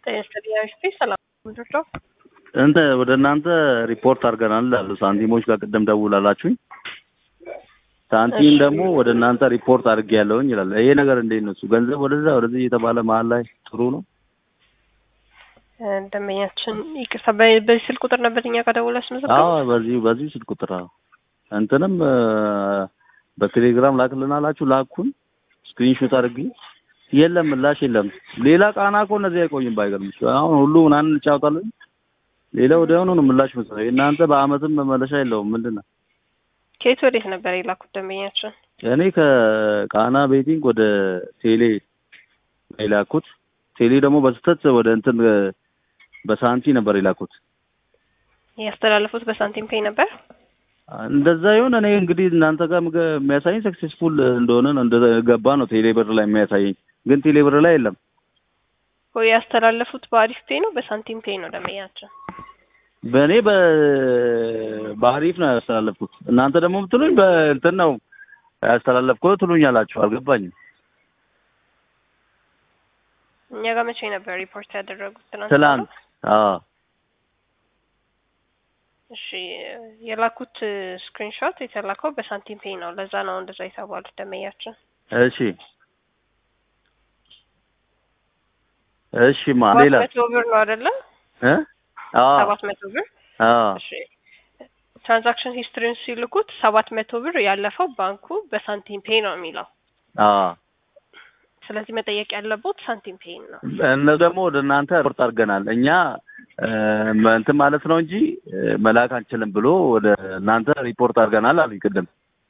ጤና ሰላም ምንድነው? እንተ ወደ እናንተ ሪፖርት አድርገናል አሉ ሳንቲሞች ጋር ቅድም ደውላላችሁኝ። ሳንቲም ደግሞ ወደ እናንተ ሪፖርት አድርጌ ያለውኝ ይላል። ይሄ ነገር እንዴት ነው? እሱ ገንዘብ ወደዛ ወደዚህ እየተባለ መሀል ላይ ጥሩ ነው። ደንበኛችን ይቅርታ፣ በ- በዚህ ስልክ ቁጥር ነበር እኛ ጋር ደውላ ስመዘገብ አዎ በዚህ በዚህ ስልክ ቁጥር አዎ። እንትንም እ፣ በቴሌግራም ላክልን አላችሁ ላኩን። ስክሪንሾት አድርጌ የለም ምላሽ የለም። ሌላ ቃና እኮ እነዚህ አይቆይም። ባይገርምሽ አሁን ሁሉ ምናምን እንጫወታለን። ሌላ ወዲያውኑ ነው ምላሽ መሰለኝ። እናንተ በአመትም መመለሻ የለውም ምንድን ነው? ከየት ወዴት ነበር የላኩት ደንበኛችን? እኔ ከቃና ቤቲንግ ወደ ቴሌ ነው የላኩት። ቴሌ ደግሞ በስህተት ወደ እንትን እ፣ በሳንቲ ነበር የላኩት። ያስተላለፉት በሳንቲም ፔይ ነበር። እንደዛ ይሁን። እኔ እንግዲህ እናንተ ጋር ምገ- የሚያሳየኝ ሰክሴስፉል እንደሆነ ነው እንደገባ ነው ቴሌ ብር ላይ የሚያሳየኝ፣ ግን ቴሌ ብር ላይ የለም። ወይ ያስተላለፉት በአሪፍ ፔይ ነው በሳንቲም ፔይ ነው ደንበኛችን? በእኔ በ በአሪፍ ነው ያስተላለፍኩት። እናንተ ደግሞ የምትሉኝ በእንትን ነው ያስተላለፍኩት ትሉኛላችሁ። አልገባኝም። እኛ ጋር መቼ ነበር ሪፖርት ያደረጉት? ትናንት ትላንት አዎ እሺ የላኩት ስክሪንሾት የተላከው በሳንቲም ፔይ ነው። ለዛ ነው እንደዛ የተባሉት ደንበኛችን። እሺ እሺ ማ ሰባት ሌላ መቶ ብር ነው አይደለ? እ አዎ ሰባት መቶ ብር አዎ እሺ ትራንዛክሽን ሂስትሪን ሲልኩት ሰባት መቶ ብር ያለፈው ባንኩ በሳንቲም ፔይ ነው የሚለው። አዎ ስለዚህ መጠየቅ ያለቦት ሳንቲም ፔይ ነው። እነሱ ደግሞ ወደ እናንተ ሪፖርት አድርገናል እኛ እ፣ እንትን ማለት ነው እንጂ እ፣ መላክ አንችልም ብሎ ወደ እናንተ ሪፖርት አድርገናል አሉኝ ቅድም።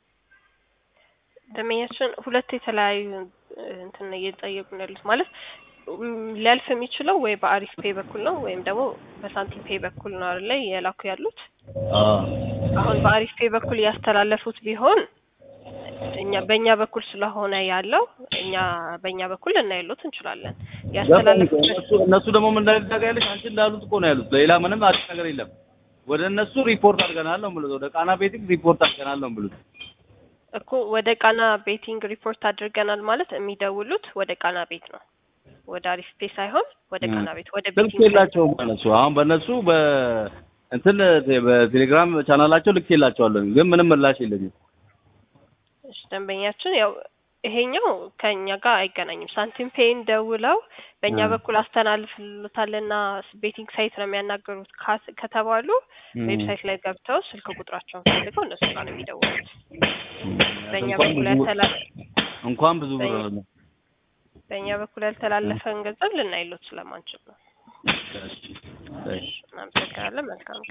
ደንበኛችን ሁለት የተለያዩ እ፣ እንትን ነው እየጠየቁ ነው ያሉት ማለት ም፣ ሊያልፍ የሚችለው ወይ በአሪፍ ፔይ በኩል ነው ወይም ደግሞ በሳንቲም ፔይ በኩል ነው አይደለ የላኩ ያሉት። አሁን በአሪፍ ፔይ በኩል ያስተላለፉት ቢሆን እኛ በእኛ በኩል ስለሆነ ያለው እኛ በእኛ በኩል ልናይሎት እንችላለን። ያስተላለፉት እነሱ እነሱ ደግሞ ምን እንዳደረገ ያለች አንቺ እንዳሉት እኮ ነው ያሉት። ሌላ ምንም አዲስ ነገር የለም። ወደ እነሱ ሪፖርት አድርገናል ነው የምሉት። ወደ ቃና ቤቲንግ ሪፖርት አድርገናል ነው የምሉት። እኮ ወደ ቃና ቤቲንግ ሪፖርት አድርገናል ማለት የሚደውሉት ወደ ቃና ቤት ነው። ወደ አሪፍ ፔይ ሳይሆን ወደ ቃና ቤት ወደ ስልክ ቤቲንግ የላቸውም እነሱ። አሁን በእነሱ በ እንትን በቴሌግራም ቻናላቸው ልክ የላቸዋለን፣ ግን ምንም ምላሽ የለኝም። እሺ ደንበኛችን ያው ይሄኛው ከኛ ጋር አይገናኝም። ሳንቲም ፔይን ደውለው በእኛ እ። በኩል አስተላልፍልታልና ቤቲንግ ሳይት ነው የሚያናገሩት ካስ- ከተባሉ ዌብሳይት ላይ ገብተው ስልክ ቁጥራቸውን ፈልገው እነሱ ጋር ነው የሚደውሉት። በእኛ እንኳን በኩል ብዙ ያልተላ እንኳን ብዙ ብር በእኛ- ነው። በእኛ በኩል ያልተላለፈን ገንዘብ ልናይሎት ስለማንችል ነው። እሺ፣ እሺ። እናመሰግናለን። መልካም